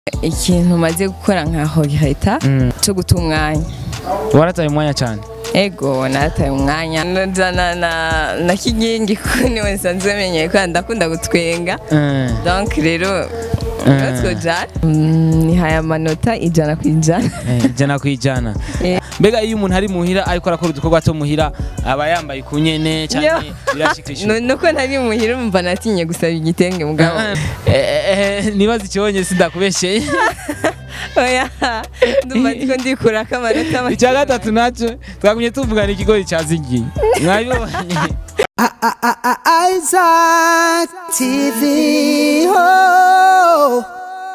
ikintu maze gukora nka horiheta Mm. cyo guta umwanya warataye umwanya cyane ego nataye umwanya nzana na na kigingi kuko niwe nsanzwe menyeye ko ndakunda gutwenga Eh, donc rero Eh. natwe jana nihaye amanota ijana ku ijana eh, ijana ku ijana Eh. mbega iyo umuntu ari muhira ariko arakora udukorwa two muhira aba yambaye ku nyene Yo. cyane birashikisha Nu- nuko ntari muhira umva natinye gusaba igitenge mugabo nibaza ikibonye sindakubesheye oya ndumva ndiko ndikurako amanota make. icya gatatu nacyo twagumye tuvugana ikigori cyazigiye mwabibonye Isaac TV. Oh.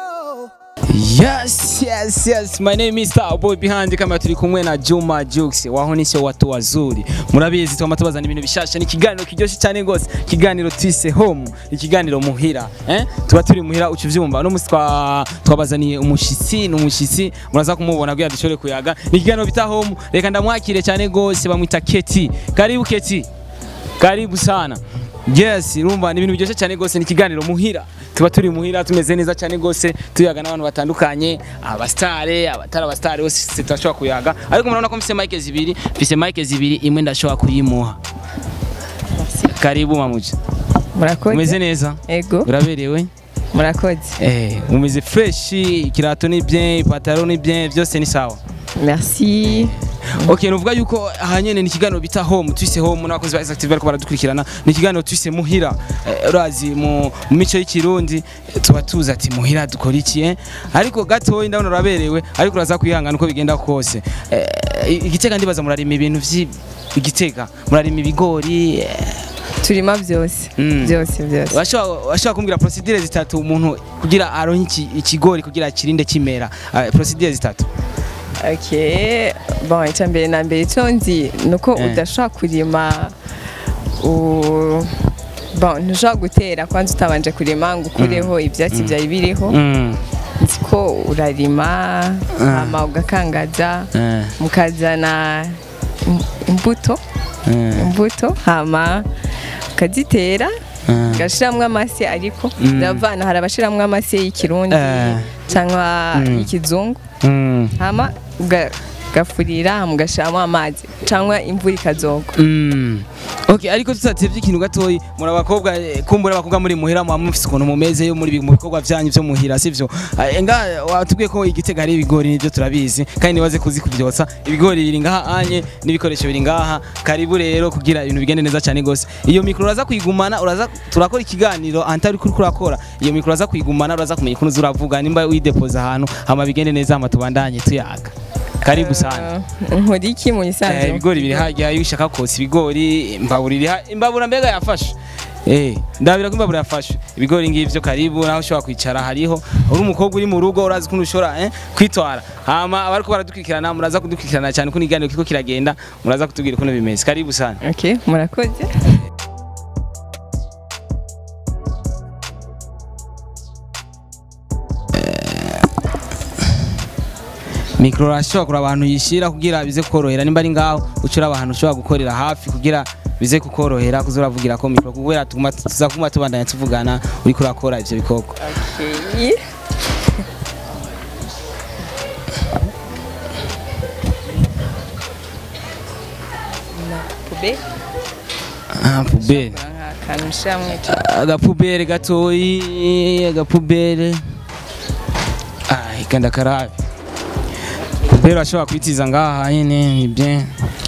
Yes, yes, yes. My name is Starboy behind kama turi kumwe na Juma Jux waho nisho watu wazuri. Murabizi twama tubazana ibintu bishasha ni ikiganiro kiryoshye cyane gose. Ikiganiro twise home, ikiganiro muhira, eh? Tuba turi muhira ucuvyumva. No musi twa twabazaniye umushitsi, n'umushitsi muraza kumubona kugira dushobore kuyaga. Ni ikiganiro bita home. Reka ndamwakire cyane gose bamwita Keti. Karibu Keti. Karibu sana. Yes, urumva ni ibintu biryoshye cyane gose ni ikiganiro muhira. Tuba turi muhira tumeze neza cyane gose tuyaga n'abantu batandukanye, abastare, abatari abastare bose turashobora kuyaga. Ariko murabona ko mfise mic zibiri, mfise mic zibiri imwe ndashobora kuyimuha. Karibu mamuja. murakoze Umeze neza? ego Uraberewe? murakoze Eh, umeze fresh, ikirato ni bien, ipataro ni bien, byose ni sawa. merci Okay, nuvuga yuko aha nyene ni ikiganiro bita home, twise home n'abakozi ba Active bariko baradukurikirana. Ni ikiganiro twise muhira. Eh, urazi mu mu mico y'ikirundi eh, tuba tuzi ati muhira dukora iki eh? Ariko gatoyi ndabona uraberewe, ariko uraza kwihangana uko bigenda kose. Eh, igitega ndibaza murarima ibintu vyi igitega, murarima ibigori. eh, turima byose Mm. byose byose Washobora washobora kumbwira procedure zitatu umuntu kugira aronke iki- ikigori kugira kirinde kimera. Eh, procedure zitatu. okay bon icya mbere na mbere icyo nzi ni uko Eh. udashobora kurima u- bon ntushobora gutera kwanza utabanje kurima ngo ukureho ibyatsi byari biriho Mm. nzi ko urarima hama ugakangaza Eh. mukazana im- imbuto Eh. imbuto hama ukazitera Eh. ugashiramwo amase ariko Mm. ndavana hari abashiramwo amase y'ikirundi Eh. cyangwa Mm. y'ikizungu Mm. hama uga- ugafurira hama ugashiramo amazi cyangwa imvura ikazogwa Mm. Okay, ariko tutatevye ikintu gatoyi muri abakobwa eh, kumbura abakobwa muri muhira mu mufise ukuntu mumeze yo muri bi- mu bikorwa vyanyu vyo muhira sivyo Eh, nga watubwiye ko igitega hari ibigori nivyo turabizi kandi nibaze kuzi kuvyotsa ibigori biri ngaha anye n'ibikoresho biri ngaha karibu rero kugira ibintu bigende neza cyane gose iyo mikro uraza kuyigumana uraza turakora ikiganiro antari kuri kurakora iyo mikro uraza kuyigumana uraza kumenya ukuntu uzuravuga nimba uyidepoza ahantu hama bigende neza hama tubandanye tuyaga karibu sana Eh, nkora iki mu Eh, isanzwe ibigori biri hajya iyo ushaka kotsa ibigori imbabura iri ha- imbabura mbega yafashe Eh, ndabira ko imbabura yafashe ibigori ngivyo karibu naho ushobora kwicara hariho uri umukobwa uri mu rugo urazi ukuntu ushobora eh, kwitwara hama abariko baradukurikirana muraza kudukurikirana cyane ko ikiganiro kiriko kiragenda muraza kutubwira ukuntu bimeze karibu sana okay murakoze mikro urashobora kuraba abantu yishira kugira bize kukorohera nimba ari ngaho ucura abantu ushobora gukorera hafi kugira bize kukorohera kuza uravugira ko mikro kubera tuguma tuza kuma tubandanya tuvugana uriko urakora ivyo bikoko okay na pube ah pubere akantu ushiramwo ico agapubere gatoyi agapubere ai kanda karabe pubere urashobora kwitiza ngaha nyine ni bien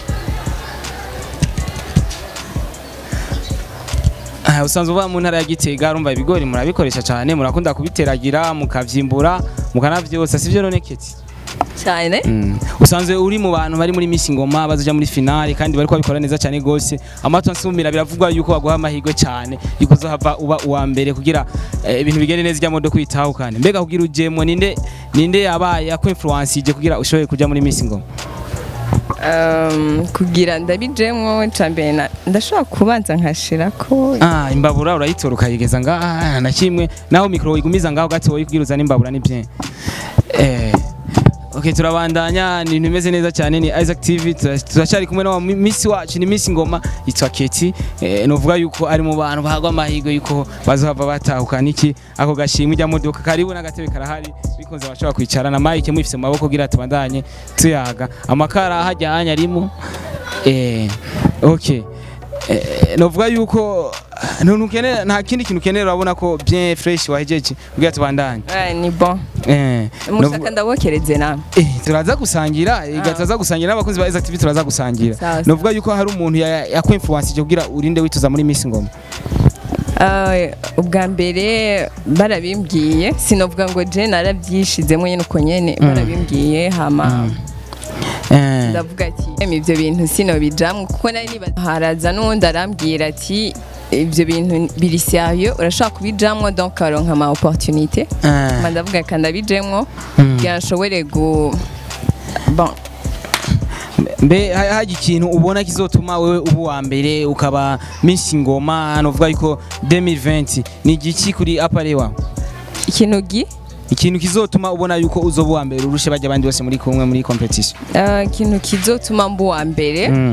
Ah, usanzwe uva mu ntara ya Gitega urumva ibigori murabikoresha cyane murakunda kubiteragira mukavyimbura mukanavyosa sivyo none keti cyane Mm. usanzwe uri mu bantu bari muri Miss Ngoma bazoja muri finale kandi bariko babikora neza cyane gose amato nsumira biravugwa yuko baguha amahirwe cyane yuko uzohava uba uwa mbere kugira eh, ibintu bigende neza ijya modo kwitaho kandi mbega kugira ujemo ninde ninde yabaye ako influence ije kugira ushoboye kuja muri Miss Ngoma Um, kugira ndabijemwo icya mbere na- ndashobora kubanza nkashirako ah imbabura urayitora ukayigeza ngaha na kimwe naho mikro igumiza ngaho gatoyi kugira uzane imbabura ni bien eh Okay, turabandanya ni ibintu bimeze neza cyane ni Isaac TV tura- turacyari kumwe na Miss wacu ni Miss Ngoma yitwa Keti eh, novuga yuko ari mu bantu bahagwa amahirwe yuko bazohava batahukana iki ako gashimwe ijya modoka karibu n'agatebe karahari bikunze bashobora kwicara na Mike mwifise mu maboko kugira tubandanye tuyaga amakara hajyanye arimo eh okay eh, novuga yuko ntuntu ukenera nta kindi kintu ukenera urabona ko bien fresh wahejeje kugira tubandanye Eh, ni bon eh novuga- mushaka ndabokereze namwe Eh, turaza gusangira iga turaza gusangira n'abakozi ba Isaac TV turaza gusangira Sawa, sawa. novuga yuko hari umuntu ya- yakwinfluence kugira urinde wituza muri Miss Ngoma Eh, ubwa mbere barabimbwiye sinovuga ngo je narabyishizemo nyine uko nyene barabimbwiye hama eh ndavuga ati "Em, ibyo bintu sinobijamwo kuko nari niba haraza n'uwundi arambwira ati ibyo bintu biri sérieux urashobora kubijamwo donc ukaronka ama opportunité eh mba ndavuga kandi abijemwo kugira nshobore gu bon mbe ha- haje ikintu ubona kizotuma wewe ubu wa mbere ukaba Miss Ngoma novuga yuko 2020 ni igiki kuri aparewa ikintu gi ikintu kizotuma ubona yuko uzoba wa mbere urushe bajya abandi bose muri kumwe muri competition eh, ikintu kizotuma mba uwa mbere mm.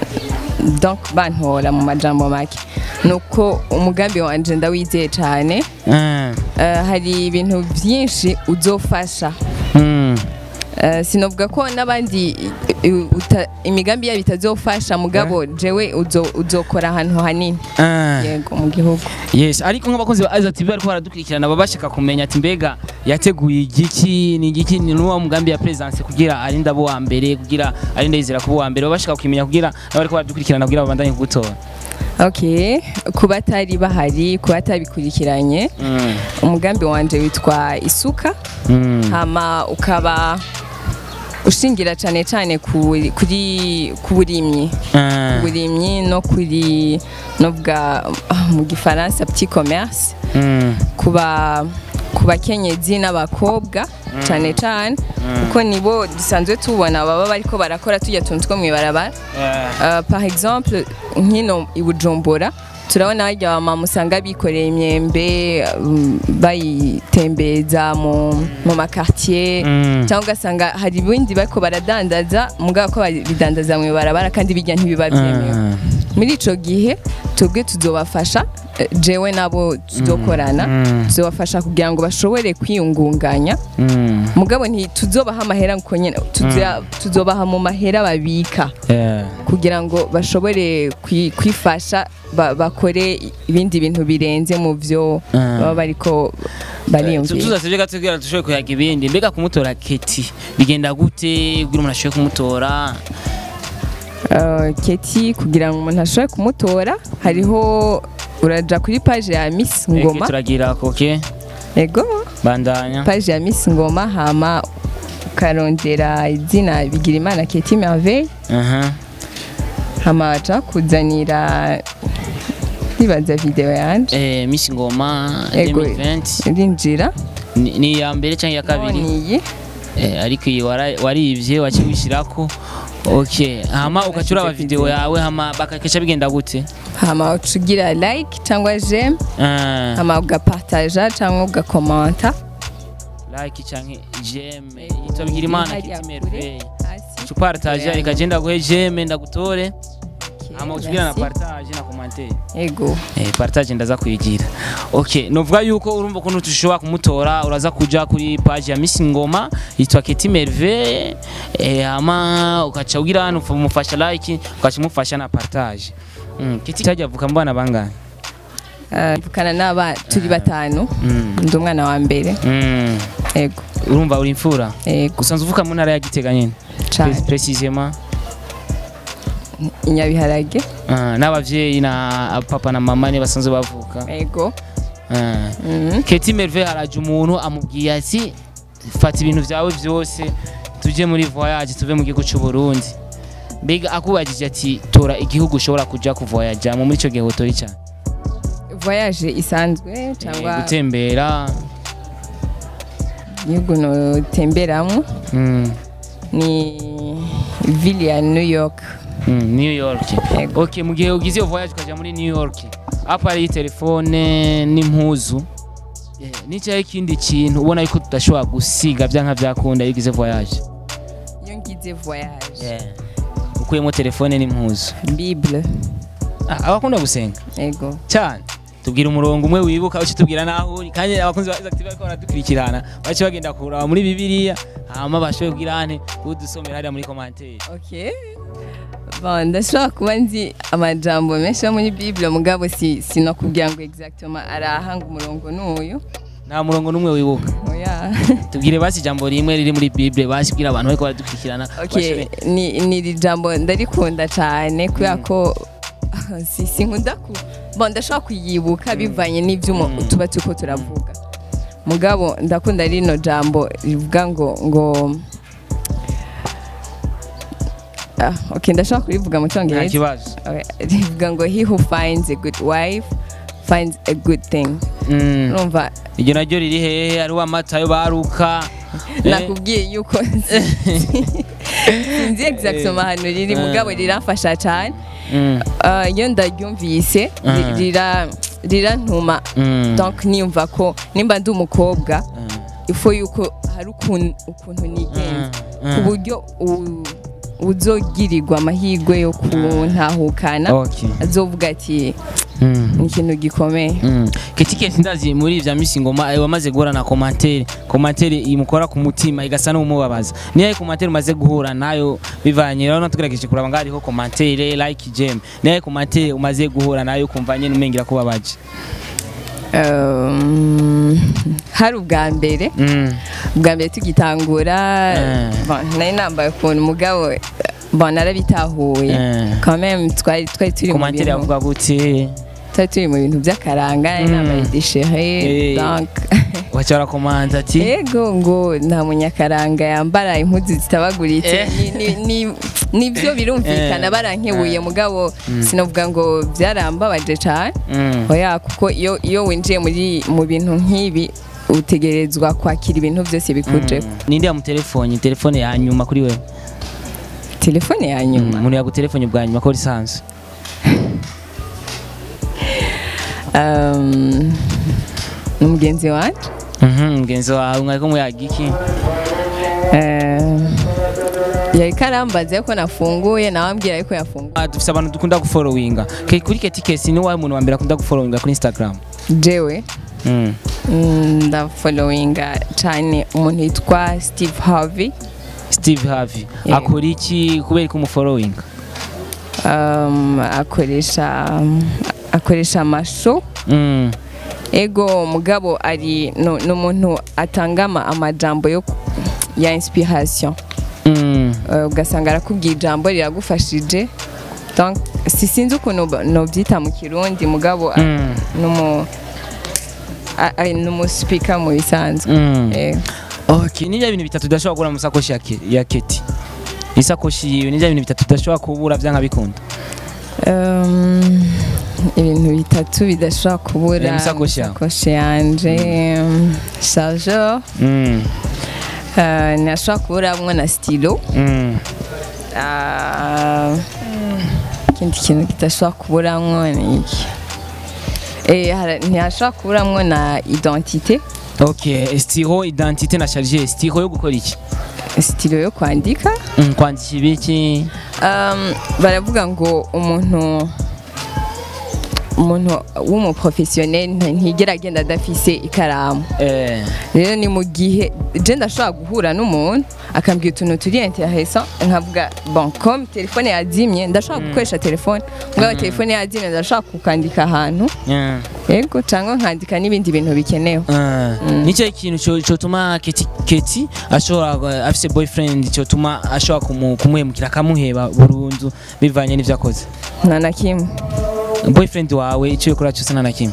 donc bantora mu majambo make nuko umugambi wanje ndawizeye cyane eh Eh, hari ibintu byinshi uzofasha mm. Eh, sinovuga ko n'abandi i- i- uta- imigambi yabo itazofasha mugabo jewe uzo- uzokora ahantu hanini eh yego mu gihugu Yes, ariko nk'abakozi ba Isaac TV bariko baradukurikirana baba bashaka kumenya ati mbega yateguye igiki ni igiki ni nuwa mugambi ya presence kugira arinde abo wa mbere kugira arinde yizera kuba wa mbere baba bashaka kumenya kugira nabo bariko baradukurikirana kugira babandanye kugutora okay ku batari bahari ku batabikurikiranye mm. umugambi wanje witwa isuka mm. hama ukaba ushingira cyane cyane ku- kuri ku burimyi Ah. uburimyi no kuri novuga ah, mu gifaransa petit commerce mm. kuba ku bakenyezi n'abakobwa cyane cyane kuko nibo dusanzwe tubona baba bariko barakora tujya tuntu two mw'ibarabara Yeah. Uh, par exemple nkino i Bujumbura turabona harya abamama usanga bikoreye imyembe um, bayitembeza mu, mu makartier Mm. cyangwa ugasanga hari ibindi bariko baradandaza mugabo ko babidandaza mu ibarabara kandi bijya ntibiba byemewe Ah. muri ico gihe twebwe tuzobafasha eh, jewe nabo tuzokorana Mm. tuzobafasha kugira ngo bashobore kwiyungunganya Mm. mugabo ntituzobaha amahera ngo nyene tuzo- tuzobaha mu mahera babika Yeah. kugira ngo bashobore kwi- kwifasha ba- bakore ibindi bintu birenze mu byo Ah. baba bariko bariyumvira tuzasebye gato kugira dushobore kuyaga ibindi mbega kumutora Keti bigenda gute kugira umuntu ashobore kumutora Uh, keti kugira ngo umuntu ashobore kumutora hariho uraja kuri page ya Miss Eke Ngoma turagira koke ego bandanya page ya Miss Ngoma hama ukarondera izina Bigirimana Keti Merveille aha hama baca kuzanira ndibaza video yanje eh Miss Ngoma Ego. 2020 rinjira ni ni iya mbere cyangwa iya kabiri niyi eh ariko iyi wara- warivye wakiwishirako okay hama ukacura aba video yawe hama bakakesha bigenda gute hama ucugira like cyangwa j'aime Ah, hama ugapartaja cyangwa ugakomanta like canke jeme yitwa Bigirimana Hariya Keti kure, Merveille hasi. tupartaje ikagenda guhe jeme ndagutore Okay, hama utugira na merci. partage na commentaire ego Eh, partage ndaza kuyigira okay novuga yuko urumva ukuntu tushobora kumutora uraza kuja kuri page ya Miss Ngoma yitwa Keti Merveille eh, hama ukaca ugira hano umufasha like ukaca umufasha na partage mm. Keti tajya avuka mbana bangana Ah, mvukana n'aba turi batanu mm. ndi umwana wa mbere mm. ego urumva uri imfura ego usanzwe uvuka mu ntara ya Gitega nyene cyane Pre- precisement inyabiharage Ah, n'abavyeyi na papa na mama ni basanzwe bavuka ego Ah. Mhm. Keti Merveille haraje umuntu amubwiye ati fata ibintu byawe byose tuje muri voyage tuve mu gihugu cy'u Burundi mbega akubagije ati tora igihugu ushobora kuja kuvoyaja mu muri ico gihe utori cyane voyage isanzwe Eh, cyangwa gutembera igihugu notemberamo mm, ni ville ya new york mm, New York Ego. okay mu gihe ugize iyo voyage ukaja muri New York apa ari telefone n'impuzu eh, n'icyahe ikindi kintu ubona yuko tudashobora gusiga byanka byakunda iyo ugize voyage ugize voyage Yeah. ukuyemo telefone n'impuzu bible Ah, abakunda gusenga ego cyane tubwira umurongo umwe wibuka uci tubwira naho uri kandi abakunzi ba Active bariko baradukurikirana bace bagenda kuraba muri bibiliya hama bashoboye kugira ane kudusomera hariya muri commentaire okay bon ndashobora kuba nzi amajambo menshi yo muri bible mugabo si sinakubwira ngo exactement arahanga umurongo n'uyu nta murongo n'umwe wibuka oya tubwire basi ijambo rimwe riri muri bible basi bwira abantu bariko baradukurikirana okay bashobore- ni ni iri jambo ndarikunda cyane kubera ko si sinkunda ku bon ndashobora kuyibuka bivanye n'ibyo umu- Mm. tuba turiko turavuga mugabo ndakunda rino jambo rivuga ngo ngo ah, okay ndashobora kurivuga mu nta cyongereza kibazo Okay, rivuga ngo he who finds a good wife finds a good thing Mm. urumva iryo naryo riri hehe hariho amatayo baruka Eh, nakubwiye yuko sinzi exactement ahantu riri mugabo riramfasha cyane mm, Ah, iyo ndaryumvise ri- Mhm. rira rirantuma mm, donc niyumva ko nimba ndi umukobwa mm, ifo yuko hari ukuntu ukuntu nigenza mm, ku buryo u- uzogirirwa amahirwe yo kuntahukana okay. azovuga ati Mm. ni ikintu gikomeye Mm. keti keti ndazi muri vya misi ngoma eh, wamaze guhura na komantere komantere imukora ku mutima igasa n'umubabaza niyo komantere umaze guhura nayo bivanye rero tugerageje kuraba ngaho hariho komantere like gem niyo komantere umaze guhura nayo kumva nyene umengira kubabaje Um, hari ubwa mbere mm. ubwa mbere tugitangura Eh. bon, nari nambaye ukuntu umugabo bon narabitahuye Eh. quand même twari twari turi mu komantere bintu yavuga gute twari turi mu bintu by'akaranga nari Mm. nambaye deshere Eh. donc wacha barakomanza ati ego ngo nta munyakaranga yambara impuzu zitabaguritse Eh. Ni- ni- ni- nibyo birumvikana Eh. barankebuye Eh. mugabo sinavuga ngo byarambabaje cyane Mm. oya kuko iyo iyo winjiye muri mu bintu nk'ibi utegerezwa kwakira ibintu byose bikuje Mm. ninde yamutelefone telefone ya nyuma kuri wewe telefone ya Mm, nyuma umuntu yagutelefone bwa nyuma ko lisansi Um, ni umugenzi wanjye Mhm, mugenzi wawe mwariko muyaga iki Um, yari karambaza ko nafunguye nawe ambwira yuko yafunguye Ah, dufise abantu dukunda gufollowinga Ke- kuri keti kesi ni wawe muntu wa mbere akunda gufollowinga kuri instagram jewe Mm. mm, ndafollowinga cyane umuntu yitwa steve harvey steve harvey Yeah. akora iki kubera ko umufollowinga um, akoresha akoresha amasho Mm. ego mugabo ari no- ni umuntu atanga ama- amajambo yo ku- ya inspiration Mm. Uh, ugasanga arakubwiye ijambo riragufashije donc si sinzi ukuntu ba- nobyita mu kirundi mugabo a- Mm. numu a- a- numuspeaker mu bisanzwe Mm. Eh, okay ni bya bintu bitatu udashobora kubura mu sakoshi ya, Ke- ya keti isakoshi yiwe ni bya bintu bitatu udashobora kubura vyanga bikunda um, ibintu bitatu bidashobora kubura Eh, mu sakoshi yawe. sakoshi yanje um, chargeur Mm. uh, ntashobora kuburamwo na stylo Mm. Ah, ikindi kintu kidashobora kuburamwo ni iki Eh, hara- ntihashobora kuburamwo na identite okay stiro identité na charge stiro yo gukora iki sitilo yo kwandika Mm, kwandika ibiki um, baravuga ngo umuntu umuntu w'umuprofesiyoneri nta- ntigera agenda adafise ikaramu eh rero ni mu gihe je ndashobora guhura n'umuntu akambwira utuntu turi interesa nkavuga bon comme telefone yazimye ndashobora gukoresha telefone mugabo telefone yazimye ndashobora kukandika ahantu yeah. yego cyangwa nkandika n'ibindi bintu bikenewe nicyo kintu cyo- cyotuma keti keti ashobora uh, afise boyfriend cyotuma ashobora kumu- kumuhemukira akamuheba burundu bivanye n'ivyo akoze nta na kimwe boyfriend wawe icyo ukora cyose nta na kimwe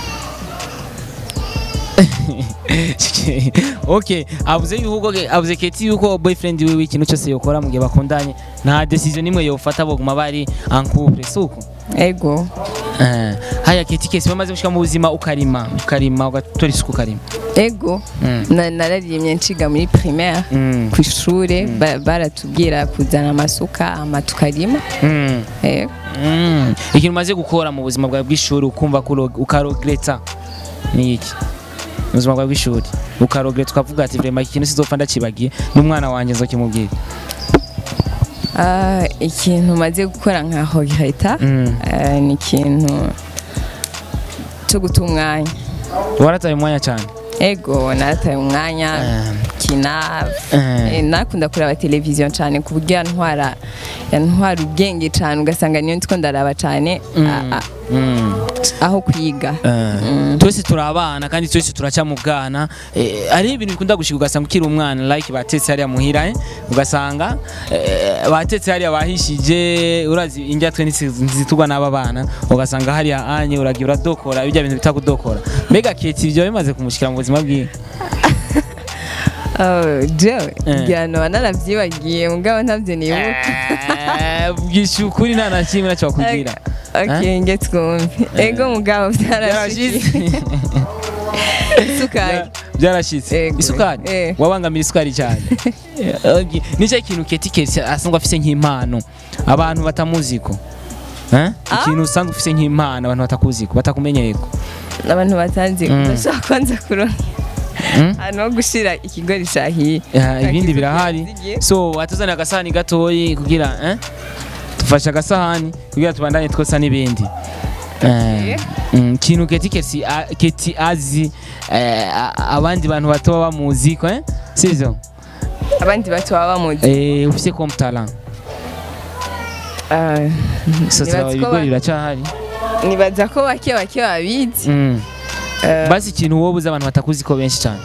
okay avuze yuko avuze keti yuko boyfriend wiwe ikintu cyose yokora mu gihe bakundanye nta decision nimwe yofata boguma bari en couple suko ego Eh, haya keti kesi bamaze gushika mu buzima ukarima ukarima ugatora isuku ukarima ego Mm. Na- nararirimbye nshiga muri primaire Mm. ku ishure ba- baratubwira kuzana amasuka ama tukarima Mm. ego Mm. ikintu umaze gukora mu buzima bwawe bw'ishuri ukumva ko uro- ukarogereta ni iki mu buzima bwawe bw'ishuri ukarogereta ukavuga ati vrema iki kintu sizopfa ndakibagiye n'umwana wanjye nzokimubwira Ah, ikintu maze gukora nka hogiheta Mm. ni ikintu cyo guta umwanya warataye umwanya cyane ego narataye umwanya Eh. kina Eh. Eh, nakunda kureba televiziyo cyane ku buryo yantwara yantwara ubwenge cyane ugasanga niyo ndiko ndaraba cyane a- a- Mm. aho kwiga twese turi abana kandi twese turaca mu bwana Eh, hari ibintu bikunda gushika ugasanga ukiri umwana like batetse hariya muhira eh, ugasanga eh, batetse hariya bahishije urazi indya twe ntizitugwa n'aba bana ugasanga hariya anye uragiye uradokora bijya bintu bita kudokora mbega keti ibyo bimaze kumushikira mu buzima bwiwe Oh, jewe Eh. ngira noba naravyibagiye mugabo ntavyo nibuka Eh, bwishyura ukuri nta na kimwe nacyo bakubwira okay nge twumve ego mugabo byarashize vyarashitse isukari byarashize Ego. isukari Eh. wabangamira isukari cyane Okay. nicyo kintu keti keti asanzwe afise nk'impano abantu batamuziko Eh? ikintu usanzwe ufise nk'impano abantu batakuziko batakumenyereko abantu batanzi Mm. bashaka kwanza kuronka Mm? ahantu ho gushira ikigori cahiye Eh, ibindi Kakizu birahari kizigiye. so watuzanira agasahani gatoyi kugira eh? dufashe agasahani kugira tubandanye twosa n'ibindi Eh, Eh. mm, ikintu keti keti a- keti azi eh, a- abandi bantu bato baba bamuziko eh? sivyo abandi bato baba bamuzi Eh, ufise comme talent Ah, so Nibaza ko ibigori ba- biracahari nibaza ko bake bake babizi Mm. Eh, basi ikintu wowe uzi abantu batakuzi ko benshi cyane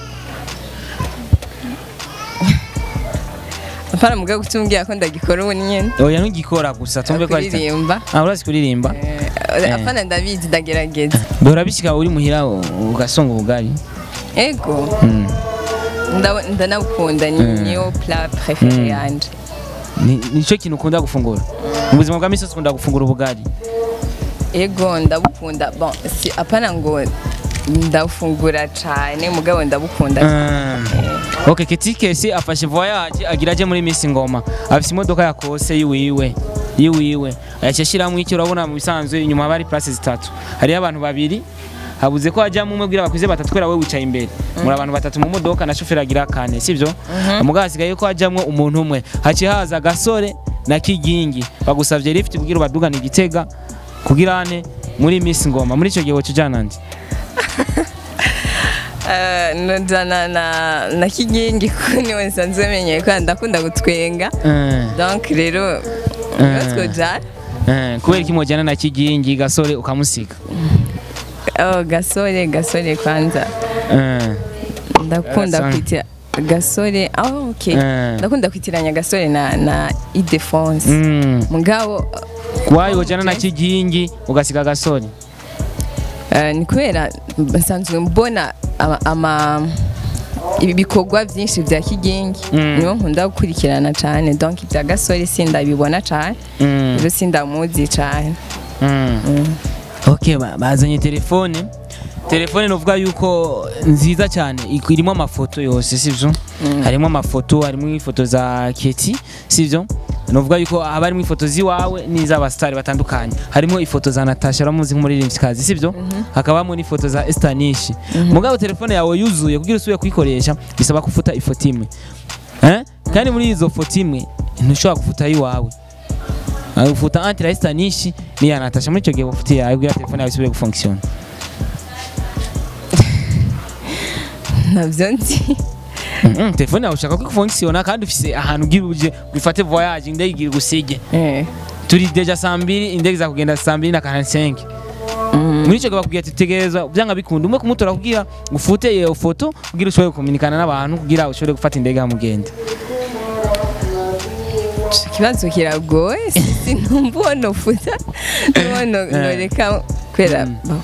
apana mugabo kutumbwira ko ndagikora ubu nyene oya ntugikora gusa tumve ko ari ta- kuririmba Ah, urazi kuririmba Eh, apana ndabizi ndagerageza bihora bishyika uri muhira u- ugasonga ubugari ego Mm. ndabo- ndanabukunda ni Mm. niyo plat préféré Mm. yanje Ni- nicyo kintu ukunda gufungura mu buzima bwa misi yose ukunda gufungura ubugari ego ndabukunda bon si apana ngo ndafungura cyane mugabo ndabukunda Mm. ok ketikesi afashe voyage agira aje muri misi ngoma afise imodoka yakose yiwiwe yiwiwe yaciye ashyiramo iki urabona mu bisanzwe inyuma haba hari place zitatu hariyo abantu babiri habuze ko hajyamo umwe bwira bakuze batatu kubera we wicaye imbere muri abantu batatu mu modoka na shoferi agira kane sibyo mugabo hasigaye ko hajyamo umuntu umwe haciye haza agasore na kigingi bagusabye lift kugira ubadugane igitega kugira ane muri misi ngoma muri icyo gihe woca ujyana ndi Eh, nojana na na kigingi ko niwe nsanzwe menyeye ko ndakunda gutwenga Eh. donc rero Eh. twojana Eh, kubera iki mujyana na kigingi gasore ukamusiga oh gasore gasore kwanza Eh, ndakunda Gasore. kwitira gasore oh okay Eh. ndakunda kwitiranya gasore na na idefonse mm. mugabo wayi wajyana na kigingi ugasiga gasore eh, ni kubera nsanzwe mbona ama, ama ibi bikorwa byinshi bya kigingi Mm. niyo nkunda gukurikirana cyane donc ibya gasore sindabibona cyane Mm. rero sindamuzi cyane Mm. ok ba- bazanye telefone telefone novuga yuko nziza cyane ik- irimo amafoto yose sivyo harimo amafoto harimo ifoto za keti sivyo novuga yuko haba harimo ifoto ziwawe n'iz'abasitari batandukanye harimo ifoto za natasha uramuzi nk'umuririmbyikazi sivyo hakabamo n'ifoto za estanishi mugabo telefone yawe yuzuye kugira usubire kuyikoresha bisaba kufuta ifoto imwe eh? kandi muri izo foto imwe ntushobora gufuta iwawe Uh, ufuta anti la estanishi niya natasha muri icyo gihe ufite yawe kugira telefone yawe isubire gufonkisiona ntabyo nzi Mhm, telefone yawe ushaka ko ifonkisiona kandi ufise ahantu ugira uje wifate voyage indege igira igusige Eh, turi deja saa mbiri indege za kugenda saa mbiri na karansenke muri icyo gihe bakubwira ati tegereza byanga bikunda umwe kumutora kugira ufute iyo foto kugira ushobore kuminikana n'abantu kugira ushobore gufata indege ya mugende ico kibazo kiragoye sinumva uwo nofuta n'uwo no- noreka kubera bo.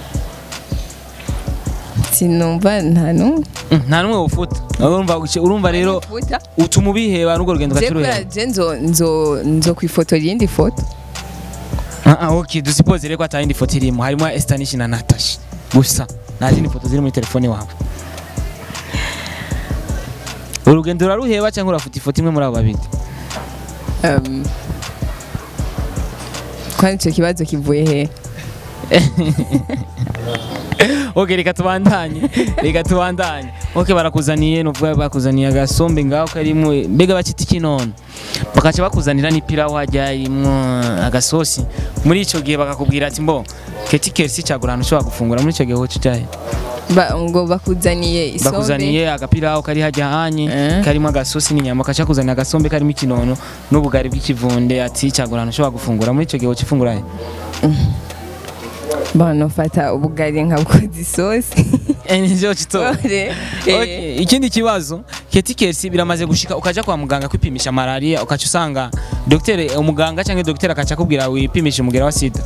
sinumva nta n'umwe Mm, nta n'umwe ufuta urumva urumva rero Futa. utuma ubiheba n'urwo rugendo je ugacuruheba kubera je nzo nzo nzo kwifotora iyindi foto Ah, ah, ok dusipoze rero ko atayindi foto irimo harimo Estanish na Natasha gusa nta zindi foto ziri muri telefone wawe urugendo uraruheba cyangwa urafuta ifoto imwe muri abo babiri Um, kwani ico kibazo kivuye he ok reka tubandanye reka tubandanye ok barakuzaniye nuvuga bakuzaniye agasombe ngaho karimo mbega bakita ikinono bakaca bakuzanira n'ipirawu hajya imwo agasosi muri ico gihe bakakubwira ati mbo keti kersi cagura ahantu ushobora gufungura muri ico gihe woca ujahe Ba- ngo bakuzaniye isombe bakuzaniye agapirawu kari hajya hanye Eh. karimo agasosi n'inyama bakaca bakuzanira agasombe karimo ikinono n'ubugari bw'ikivunde ati cagura ahantu ushobora gufungura muri ico gihe woca ufungura he bano fata ubugari nkabukoza isosi Eh, nivyo cito Ore, Okay, eh, ikindi kibazo keti kersi biramaze gushika ukaja kwa muganga kwipimisha malaria ukaca usanga dogiteri umuganga cyangwa dogiteri akaca akubwira wipimisha umugera wa sida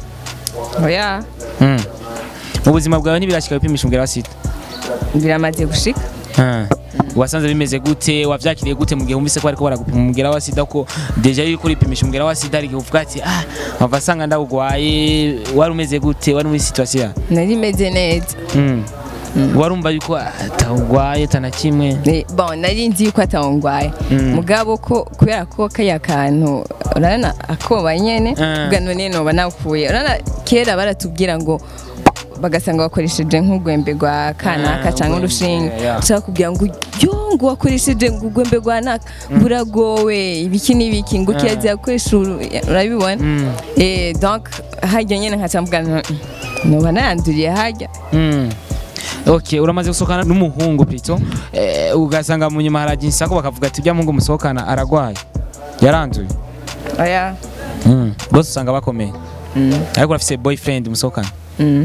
oya Mm. mu buzima bwawe ntibirashika wipimisha umugera wa sida biramaze gushika Ah. wasanze bimeze gute wavyakiriye gute mu gihe wumvise ko bariko baragupima umugera wa sida ko deja yuko uripimisha umugera wa sida hari igihe uvuga ati ah wava asanga ndawugwaye wari umeze gute wari muri situation nari meze neza mm. warumva yuko atawugwaye tana kimwe Eh, bon nari nzi yuko atawungwaye Mm. mugabo ko kubera ko kaya kantu urabona akoba nyene Ah. ubwa none noba nakuye urabona kera baratubwira ngo bagasanga wakoresheje nk'urwembe rwa kanaka Ah, cyangwa urwembe, urushinge yeah. ushaka kubwira ngo yo ngo wakoresheje ngo urwembe rwa naka ngo uragowe ibiki n'ibiki ngo kirazira gukoresha uru- urabibona Mm. eh donc hajya nyene nkaca mvuga nti, noba nayanduriye hajya Mm. Okay, uramaze gusohokana n'umuhungu Pito eh, ugasanga mu nyuma haragira insako bakavuga ati ujya muhungu musohokana aragwaye yaranduye oya mm. bose usanga bakomeye Mm. ariko urafise boyfriend musohokana Mm.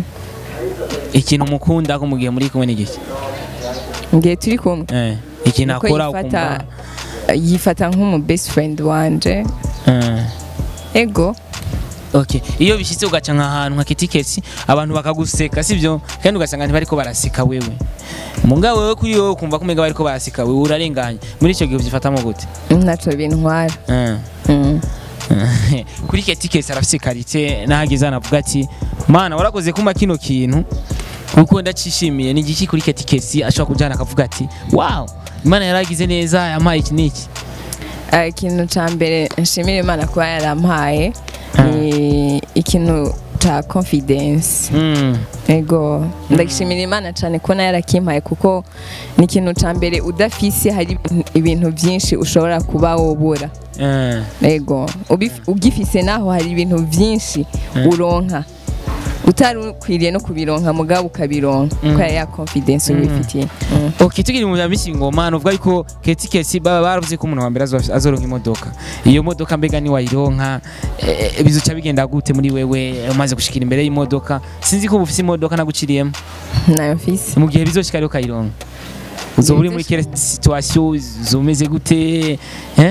ikintu mukunda ko mu gihe muri kumwe n'igiki ngiye turi kumwe eh, ikintu Uko akora yifata ukumva yifata nk'umu best friend wanje eh. ego Okay. iyo bishyitse ugaca nk'ahantu nka kitikesi abantu bakaguseka sibyo kandi ugasanga ntibariko baraseka wewe mugabo wewe kuri wowe ukumva ko umenga bariko baraseka wewe urarenganye muri icyo gihe ubyifatamo gute ntaco bintwara eh. Mm. kuri ketikesi arafise karite nahageze anavuga ati mana warakoze kuma kino kintu kuko ndacishimiye ni igiki kuri ketikesi ashobora kujyana akavuga ati wow imana yaragize neza yampaye iki n'iki Ah, ikintu ca mbere nshimira imana kuba yarampaye ni ikintu ca confidence Mm. ego ndashimira imana cyane ko nayo yarakimpaye kuko ni ikintu ca mbere udafise hari ibintu byinshi ushobora kuba wobura Eh. ego ubif- ugifise naho hari ibintu byinshi uronka utari ukwiriye no kubironka mugabo ukabironka Mm. kubera ya confidence ubifitiye Mm. Okay, tukiri mu bya misi ngoma nuvuga yuko ketikesi baba baravuze ko umuntu wa mbere azo- azoronka imodoka iyo modoka mbega ni wayironka eh, bizoca bigenda gute muri wewe umaze gushikira imbere y'imodoka sinzi ko uba ufise imodoka naguciriyemo nayo mfise mu gihe bizoshika rero ukayironka uzoba uri muri kere situation zomeze gute eh?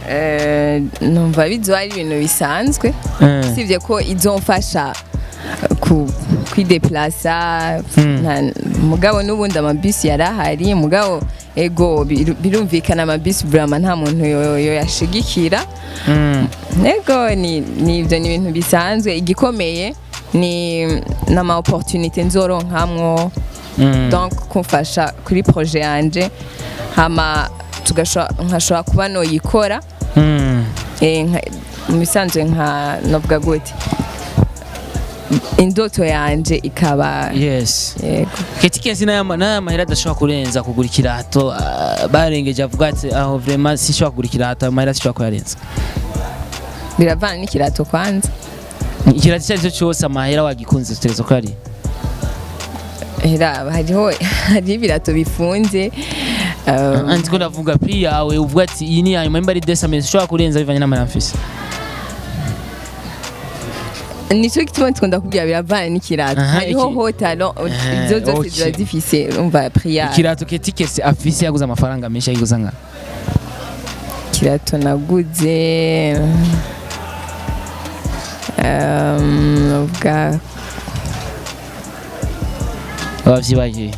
Eh, numva bizoba ari ibintu bisanzwe Eh. usibye ko izomfasha ku kwideplasa Mm. nta- mugabo n'ubundi amabisi yari ahari mugabo ego biru- birumvikana amabisi burama nta muntu yo- yoyashigikira Mm. ego ni ni ibyo ni ibintu bisanzwe igikomeye ni n'ama opportunité nzoronkamwo Mm. donc kumfasha kuri projet yanje hama tugasho- nkashobora kuba noyikora Mm. Eh, nka- mu bisanzwe nka navuga gute indoto yanje ikaba yes yego ketikesi n'aya n'aya mahera adashobora kurenza kugura ikirato ah, barengeje avuga ati aho vraiment sinshobora kugura ikirato ayo mahera sinshobora kuyarenza biravana n'ikirato kwanza ikirato icyo ari cyo cyose amahera wagikunze utegereza ko ari era hariho hariho ibirato bifunze um, andi ko ndavuga pri yawe uvuga ati iyi ni yanyuma imba ari desamesi ushobora kurenza bivanye n'amahera mfise nicyo gituma tukunda kubwira biravana n'ikirato Aha, hariho iki- hotalo Eh, izo zose okay. ziba zifise umva priya ikirato ketikesi afise yaguze amafaranga menshi yayiguza nka ikirato naguze um, navuga abavyibagiye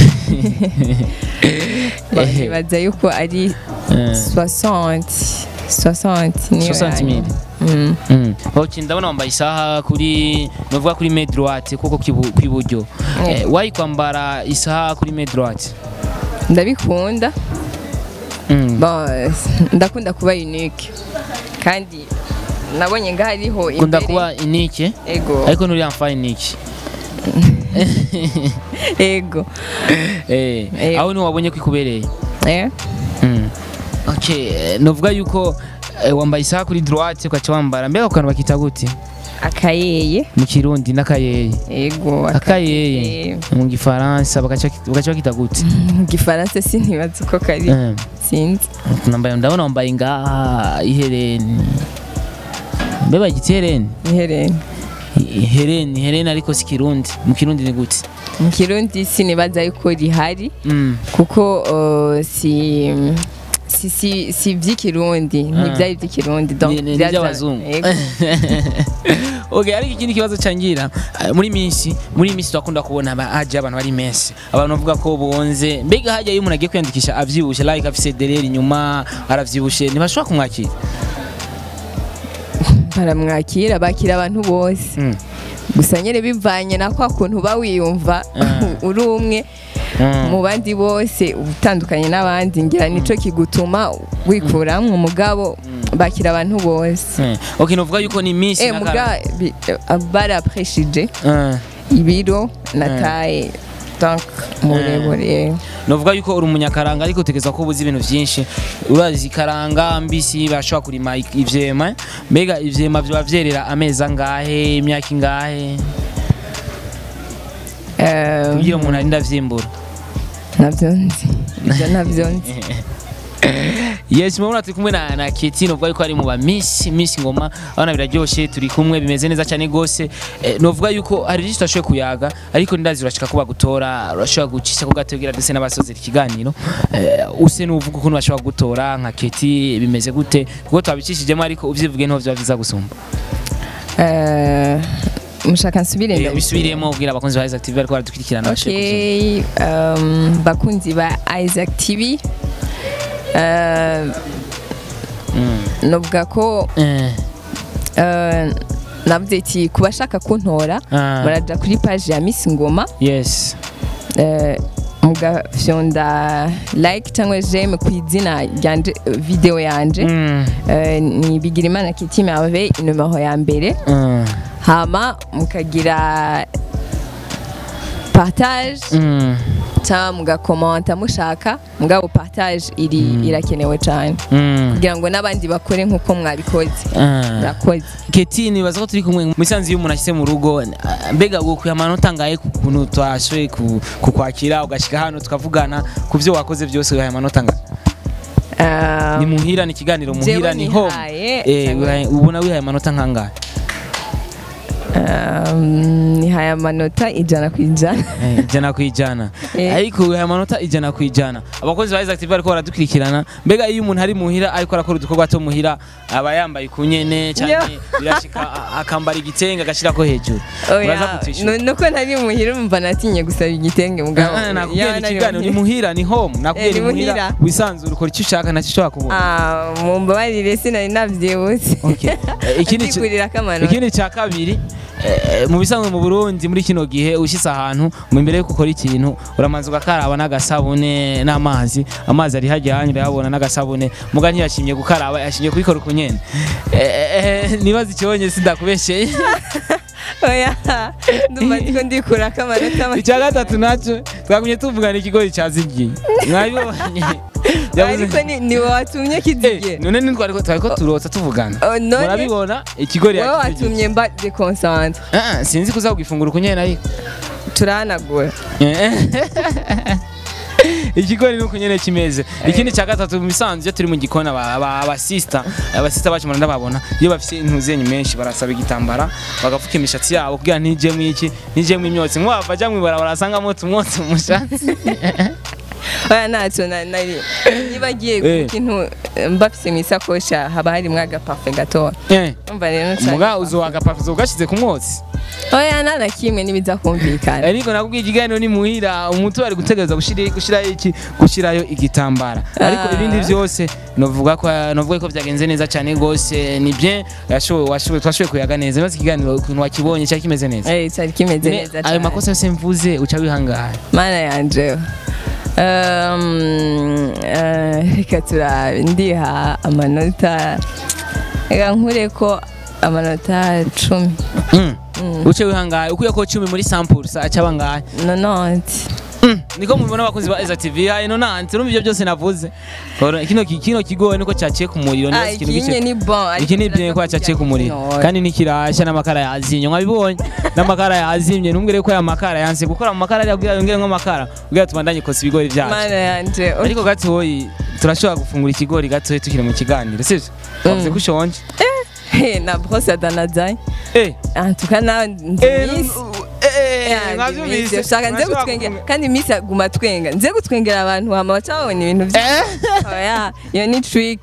nibaza yuko ari Eh. 60 60 niyo 60 yanyu. mili Mm. Mm. ok ndabona wambaye isaha kuri novuga kuri main droite kuko kwibu- kw'iburyo eh, wayi kwambara isaha kuri main droite ndabikunda Mm. Bon, ndakunda kuba unique kandi nabonye nga hariho kunda imbere- kuba inike ego ariko nturi yamfa inike ego eh Eh. aho ni wabonye ko ikubereye eh Mm. okay eh, novuga yuko eh, wambaye isaha kuri droite ukaca wambara mbega ku kantu bakita gute akayeye mu kirundi n'akayeye ego akayeye mu gifaransa bagaca bagaca bakita gute mu gifaransa sinibaza uko kari Eh. sinzi Nambaye- ndabona wambaye ngaha ihereni mbe bagita ihereni ihereni ihereni ihereni ariko si kirundi mu kirundi ni gute mu kirundi sinibaza yuko rihari Mm. kuko uh, si si si si iby'ikirundi ntibyari iby'ikirundi donc Ni- ni- ni byaza- iby'abazungu Ego. okay ariko ikindi kibazo cangira eh, muri minsi muri minsi twakunda kubona aba- haje abantu bari menshi abantu bavuga ko bonze mbega hajya iyo umuntu agiye kwiyandikisha avyibushe like afise dereri inyuma aravyibushe ntibashobora kumwakira baramwakira bakira abantu bose Mm. gusa nyine bivanye na kwa kuntu uba wiyumva Ah. uri umwe Mm. mu bandi bose uba utandukanye n'abandi ngira nico kigutuma wikuramwo umugabo bakira abantu bose Eh, okay novuga yuko ni minsi eh muga bi- barapreshije Eh, ibiro na taye donc murebure novuga yuko uri umunyakaranga ariko utegereza ko ubuzi ibintu vyinshi urazi ikaranga mbisi bashobora kurima i- ivyema mbega ivyema vyoba vyerera amezi angahe imyaka ingahe Eh, kugira umuntu arinda vyimbura navyo nzi ibyo navyo nzi yes murabona turi kumwe na, na Keti novuga yuko ari mu ba Miss Miss Ngoma abana biraryoshe turi kumwe bimeze neza cyane gose eh, novuga yuko hari byinshi twashoboye kuyaga ariko ndazi urashika kuba gutora urashobora gucisha ku gategera ndetse n'abasozera ikiganiro eh, use nuvuga ukuntu bashobora gutora nka Keti bimeze gute kuko twabicishijemo ariko uvyivuge niho vyoba vyiza gusumba Eh, mushaka nsubire Eh, ndabisubire. bisubiremo ubwira abakunzi ba Isaac TV bariko baradukurikirana bashobore Okay, um, bakunzi ba Isaac TV uh, novuga ko Eh, uh, navuze ati ku bashaka kuntora Ah. muraja kuri page ya Miss Ngoma yes uh, mugafyonda like cyangwa j'aime ku izina ryanje video yanje Mm, uh, ni Bigirimana Kitty Merveille numero ya mbere mm, hama mukagira partage mm, cyangwa mugakomanta mushaka mugabo partage iri irakenewe cyane mm, kugira ngo n'abandi bakore nk'uko mwabikoze ah. murakoze Keti nibaza ko turi kumwe mu isanzu y'umuntu ashyize mu rugo ah, mbega gukuye amanota angahe ku kuntu twashoboye ku- kukwakira ugashyika hano tukavugana ku byo wakoze byose wihaye amanota angahe Ah, ni muhira ni ikiganiro jewe muhira ni home nihaye, Eh, cyangwa- wihaye- ubona wihaye amanota nk'angahe um, nihaye amanota ijana ku ijana Eh, ijana ku ijana Eh. ariko wihaye amanota ijana ku ijana abakozi ba Isaac TV bariko baradukurikirana mbega iyo umuntu ari muhira ariko arakora udukorwa two muhira aba yambaye kunyene cyane birashika a- akambara igitenge agashyirako hejuru uraza oya kutwishyura nu- nuko ntari muhira umva natinye gusaba igitenge mugabo Ah, nakubwiye yaba ni nari ikiganiro ni muhira. muhira ni home nakubwiye Eh, ni ni muhira muhira. wisanzura ukora icyo ushaka ntacyo ushobora kubona Ah, mumbabarire sinari navyibutse Okay. Eh, ikindi ci- Ndikurirako amanota. ikindi cya kabiri eh, mu bisanzwe mu Burundi muri kino gihe ushyitse ahantu mu imbere yuko ukora ikintu uramanza ugakaraba n'agasabune n'amazi amazi ari hajya hanyu urayabona n'agasabune muga ntiyashimye gukaraba yashimye kubikora uko nyene Eh, eh, nibaza ikibonye sindakubesheye oya ndumva ndiko ndikurako amanota make. icya gatatu nacyo twagumye tuvugana ikigori cyazigiye mwabibonye Yavuze- ariko ni- ni wowe watumye Eh, kizigiye none ni twari ko twari ko turotsa tuvugana Oh, none murabibona ikigori wowe yakizigiye. watumye mba deconcentre Ah, ah, sinzi kuza kugifungura uko nyene ariko turahanagura ikigori nuko nyene kimeze ikindi cya gatatu mu bisanzwe iyo turi mu gikoni aba- aba- abasista abasista bacu muranda babona iyo bafite intuzenyi menshi barasaba igitambara bagapfuka imishatsi yabo kugira ntijemwo iki ntijemwo imyotsi nk'uwava ajya mw'ibarabara asangamo tumwotsi mu mushatsi oya ntacyo na- nari niba agiye Eh. ikintu mbafise mu isakoshi haba harimwo agapafe gatoya Eh, umva rero nshaka- muga uzowagapafuza ugashyize ku mwotsi oya nta na kimwe n'ibiza kumvikana ariko nakubwiye ikiganiro ni muhira umuntu ari gutegereza gushira- gushirayo iki gushirayo igitambara ariko Ah. ibindi byose novuga ko novuga ko byagenze neza cyane gose ni bien yashoboye washoboye twashoboye kuyaga neza maze ikiganiro ukuntu wakibonye cyari kimeze neza Eh, cyari kimeze Ne- neza ayo cyane makosa yose mvuze uca wihangana mana yanje Um, eh, reka turabe ndiha amanota reka nkure ko amanota cumi Mm, uce wihangaye ukuye ko 10 muri sample sa acaba ngahe nononti Mm, niko mubibona abakunzi ba Isaac TV hayi nonanti urumva ivyo byose navuze Ora, kino ki- kino kigoye niko cyaciye ku muriro Ah, neza ikintu ikinye gice ni bon ariko iki ni biraza byo ko cyaciye ku muriro kujya kandi nikirashya n'amakara yazimye mwabibonye n'amakara yazimye ntumbwire ko aya makara yanse gukora mu makara ari abwira yongere nk'amakara ubwira tubandanye kosa ibigori byacu mana yanje ariko gatoyi turashobora gufungura ikigori gatoyi tukiri mu kiganiro sivyo wavuze ko ushonje Hey, na brosse ya danadai eh en tout cas nawe nzi eh miss eh Yeah, mwavyumvise ndi miss. Shaka nze Murashobora gutwengera gufunga- kandi miss aguma twenga nze gutwengera abantu hama bacabona ibintu byinshi oya iyo ni trick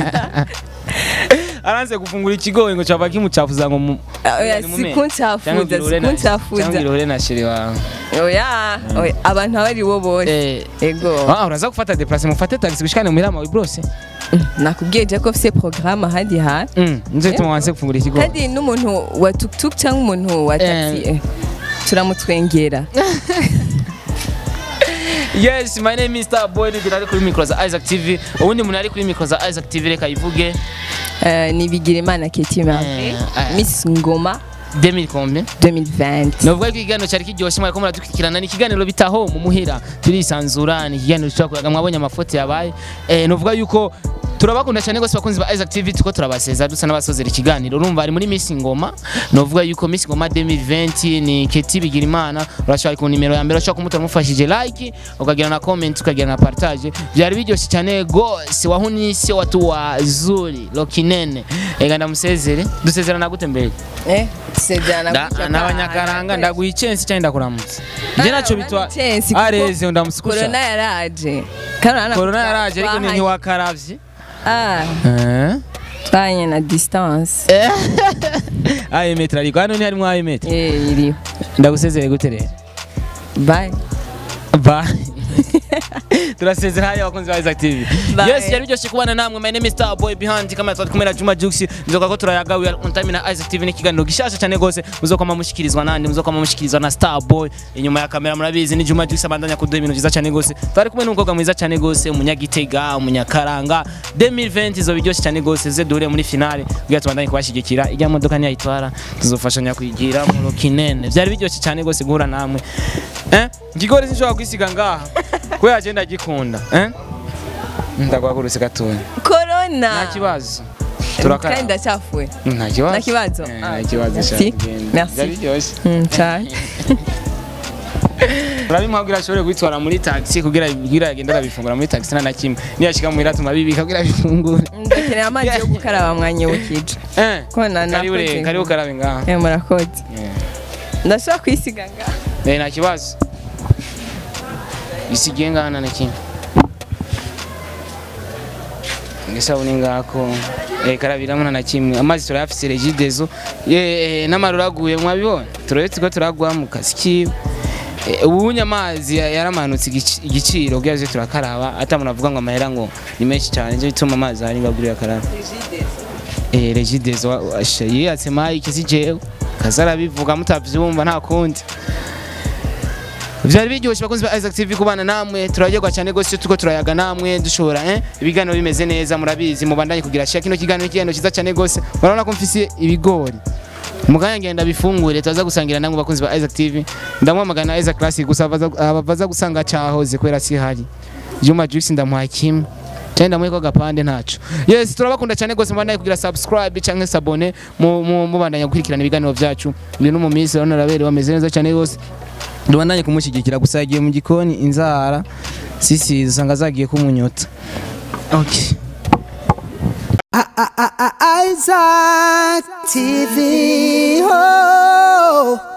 aranze gufungura ikigori ngo cava kimucafuza ngo mu oya ni mu menyo. sikuncafuza Cyangwa ugira na- cyangwa sikuncafuza ugira uhure na sheri wawe oya oya abantu aba ari bo bose eh ego Ah, uraza gufata deplace mufate taxi gushikane muhira mawe brose nakubwiye je ko mfise programme ahandi hantu mm nje tuma wanse gufungura ikigori kandi n'umuntu wa tuktuk cyangwa umuntu wa taxi eh, turamutwengera Yes, my name is Star Boy ndi ari kuri micro za Isaac TV. Ubundi umuntu ari kuri micro za Isaac TV reka ivuge Eh, ni Bigirimana Keti Marve Eh, eh. Miss Ngoma 2000 combien? 2020 Novuga ko ikiganiro cyari kiryoshye mwari ko muradukurikirana ni ikiganiro bitaho mu muhira turisanzura ni ikiganiro cyo kuraga mwabonye amafoto yabaye eh novuga yuko turabakunda cyane gose bakunzi ba Isaac TV tuko turabaseza dusa n'abasozera ikiganiro urumva ari muri Miss Ngoma novuga yuko Miss Ngoma 2020 ni Keti Bigirimana urashobora ku nimero ya mbere ushobora kumutora mufashije like ukagira na comment ukagira na partage byari biryoshye cyane gose wahunise watu wazuri lokinene ega ndamusezere dusezerana gute mbere eh sejana Da- n'abanyakaranga ndaguha icensi cyangwa ndakuramutsa njye nacyo bitwa areze ndamusikusha corona yaraje kandi urabona ko korona yaraje ariko ni twahanye- ntiwakaravye ah twahanye na distance ayo metero ariko hano ntiharimo ayo metero eh iriho ndagusezere gute rero bye bye turasezera haya abakunzi ba Isaac TV Bye. yes yari biryoshye kubana namwe my name is Star Boy behind kamera twari kumwe na Juma Jux nzoka ko turayaga we are on time na Isaac TV n'ikiganiro gishasha cyane gose muzokoma mushikirizwa nande muzokoma mushikirizwa na Star Boy inyuma ya kamera murabizi ni Juma Jux abandanya kuduha ibintu byiza cyane gose twari kumwe n'umukobwa mwiza cyane gose umunyagitega umunyakaranga 2020 zo biryoshye cyane gose ze duhure muri finale kugira tubandanye kubashigikira ijya modoka ntiyayitwara tuzofashanya kuyigira mu rokinene byari biryoshye cyane gose guhura namwe eh ngigore sinshobora kwisiga ngaha kubera agenda agikunda eh ndaguhagurutse gatoya corona nta kibazo kandi turakara ndacyafuye nta kibazo Nta kibazo? Eh, Ah, nta kibazo merci. shaka genda. Merci. byari biryoshye Mm, cyane urabimuha ashobore kubitwara muri taxi kugira kugira agende arabifungura muri taxi nta na kimwe niyashika muhira tuma bibika kugira abifungure ndakeneye amazi yo gukaraba mwanyibukije eh ko na karibu nakoze re karibu karabe ngaha eh murakoze Eh. ndashobora kwisiga ngaha Eh, nta kibazo isigiye ngaha nta na kimwe ngisabuni ngako eh karabiramo nta na kimwe amazi turayafise regidezo eh n'amarura aguye mwabibona turebe tuko turagwa mu kazi kiwe Eh, ubunye amazi ya- yaramanutse igici- igiciro bwaje turakaraba atamuntu avuga ngo amahera ngo ni menshi cyane nje bituma amazi ari ngagurira karaba eh regidezo yiyatse mike si jewe kazarabivuga mutavyumva nta kundi Vyari biryoshye bakunzi ba Isaac TV kubana namwe turaryoherwa cyane gose tuko turayaga namwe dushobora eh ibiganiro bimeze neza murabizi mubandanye kugira share kino kiganiro ikiganiro cyiza cyane gose murabona ko mfise ibigori muganya ngenda bifungure tuza gusangira namwe bakunzi ba Isaac TV ndamwamagana Isaac Classic gusa abaza- abaza gusanga cyahoze kwera si hari Juma Jux ndamuha kimwe cyane ndamuhe ko gapande ntaco yes turabakunda cyane gose mubandanye kugira subscribe canke sabone mu- mu- mubandanye gukurikirana ibiganiro byacu ndi no mu minsi urabona rabere bameze neza cyane gose ndubandanye kumushyigikira gusa yagiye mu gikoni inzara sisi usanga zagiye kumunyota okay. Isaac TV. Oh.